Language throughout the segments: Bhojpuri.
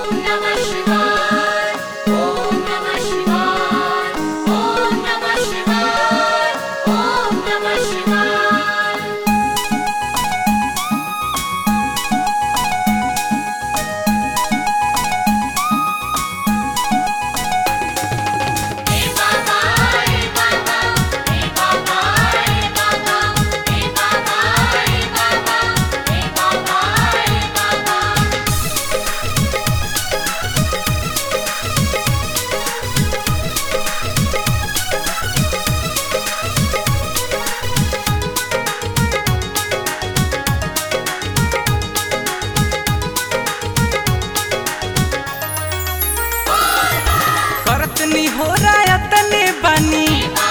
Om Namah Shivaya. Om Namah Shivaya. Om Namah Shivaya. Om Namah Shivaya. Hey Baba, hey Baba, hey Baba, hey Baba, hey Baba, hey Baba, hey Baba, hey Baba. करतनी हो रायतने बनी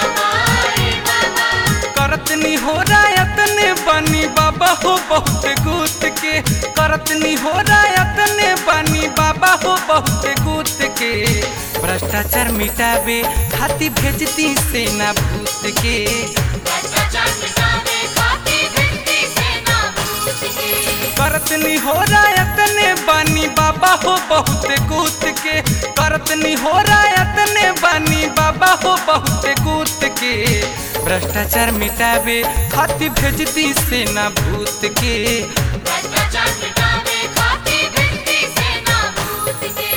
करतनी हो रायतने बनी बाबा हो बहुत गुत के करतनी हो रायतने बनी बाबा हो बहुत गुत के भ्रष्टाचार मिटावे खाती भेजती सेना भूत के भ्रष्टाचार मिटावे खाती भिड़ती सेना भूत के करतनी हो रायतने बनी बाबा हो बहुत गुत के करतनी हो रायतने बनी बाबा हो बहुत गुत के भ्रष्टाचार मिटावे खाती भेजती सेना भूत के भ्रष्टाचार मिटावे खाती भिड़ती सेना भूत के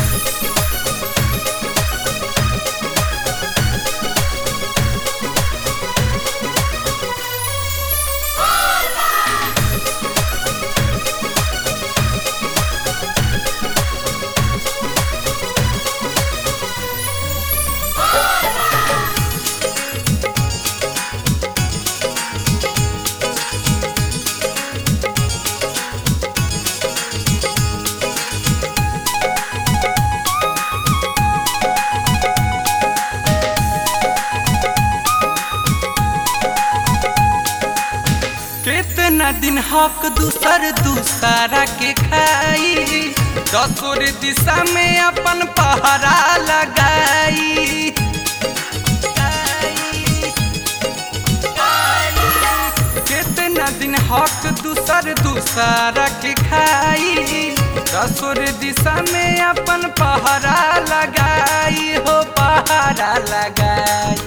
कितना दिन हक दूसर दूसरा के खाई दसोर दिशा में अपन पहरा लगाई कितना दिन हक दूसर दूसरा के खाई दसोर दिशा में अपन पहरा लगाई हो पहरा लगाई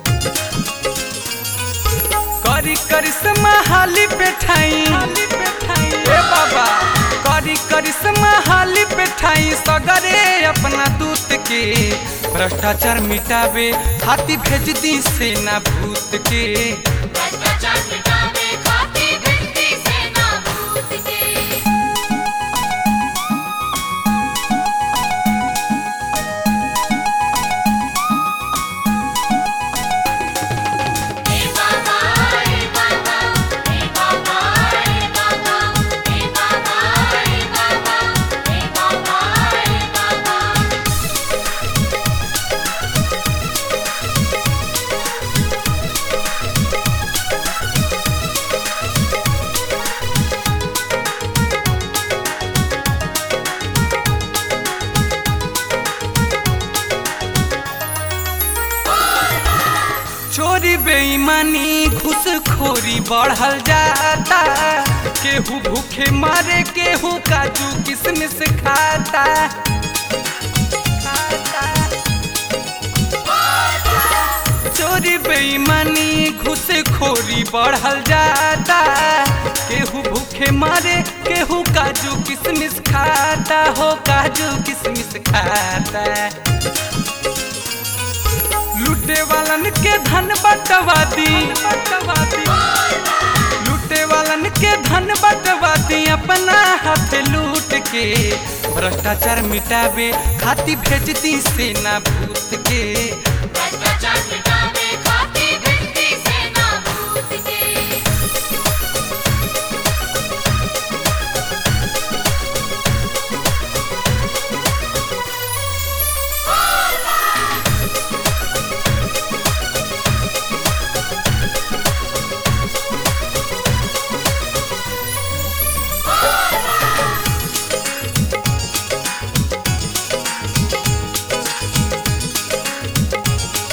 करी करिश्मा हाली पेठाई ए बाबा करी करिश्मा हाली पेठाई सगरे अपना दूत के भ्रष्टाचार मिटावे हाथी भेज दी सेना भूत के भ्रष्टाचार मिटावे खाती भिड़ती सेना भूत के हे बाबा हे बाबा हे बाबा हे बाबा हे बाबा हे बाबा हे बाबा हे बाबा चोरी बेईमानी घूसखोरी बढ़ल जाता केहू भूखे मारे केहू काजू किशमिश खाता चोरी बेईमानी घूसखोरी बढ़ल जाता केहू भूखे मारे केहू काजू किशमिश खाता हो काजू किशमिश खाता लूटे वालन के धन बटवादी लूटे वालन के धन बटवादी अपना हाथ लूट के भ्रष्टाचार मिटावे खाती भेजती सेना भूत के भ्रष्टाचार मिटावे खाती भिड़ती सेना भूत के करतनी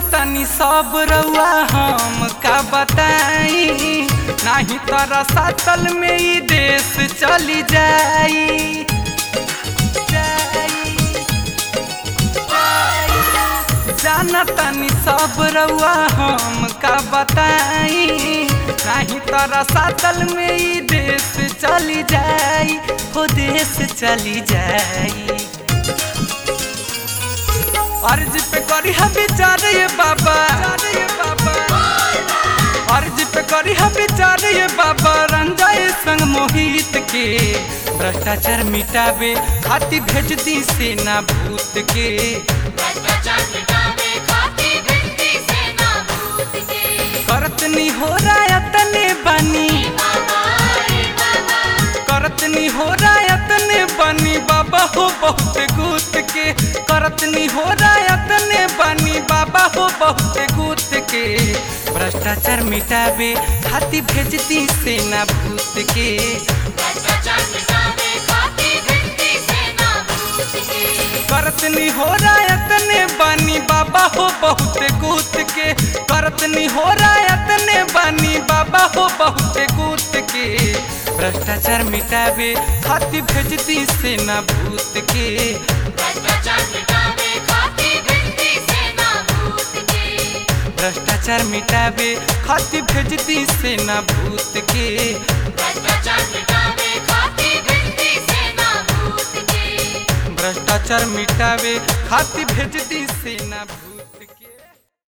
तनी सब रउआ हम का बताई नाही तोरा सातल में ई देश चली जाई जाई, जाई। जाना तनी सब रउआ हम का बताई नाही तोरा सातल में ई देश चली जाई हो देश चली जाई अर्ज पे करी हम विचार ये बाबा ये बाबा अर्ज पे करी हम विचार ये बाबा रंजाए संग मोहित के भ्रष्टाचार मिटावे हाथी भेज दी सेना भूत के भ्रष्टाचार मिटावे खाती भिड़ती सेना भूत के करत नी हो रायतने बनी बाबा रे बाबा करत नी हो रायतने बनी बाबा हो बहुत गुत के करत नी हो रायतने बनी बाबा हो बहुत गुत के भ्रष्टाचार मिटावे हाथी भेजती सेना भूत के भ्रष्टाचार मिटावे खाती भिड़ती सेना भूत के करत नी हो रायतने बनी बाबा हो बहुत गुत के करत नी हो रायतने बनी बाबा हो बहुत गुत के भ्रष्टाचार मिटावे हाथी भेजती सेना भूत के भ्रष्टाचार मिटावे खाती भिड़ती सेना भूत के भ्रष्टाचार मिटावे खाती भेजती सेना भूत के भ्रष्टाचार मिटावे खाती भिड़ती सेना भूत के भ्रष्टाचार मिटावे खाती भेजती सेना भूत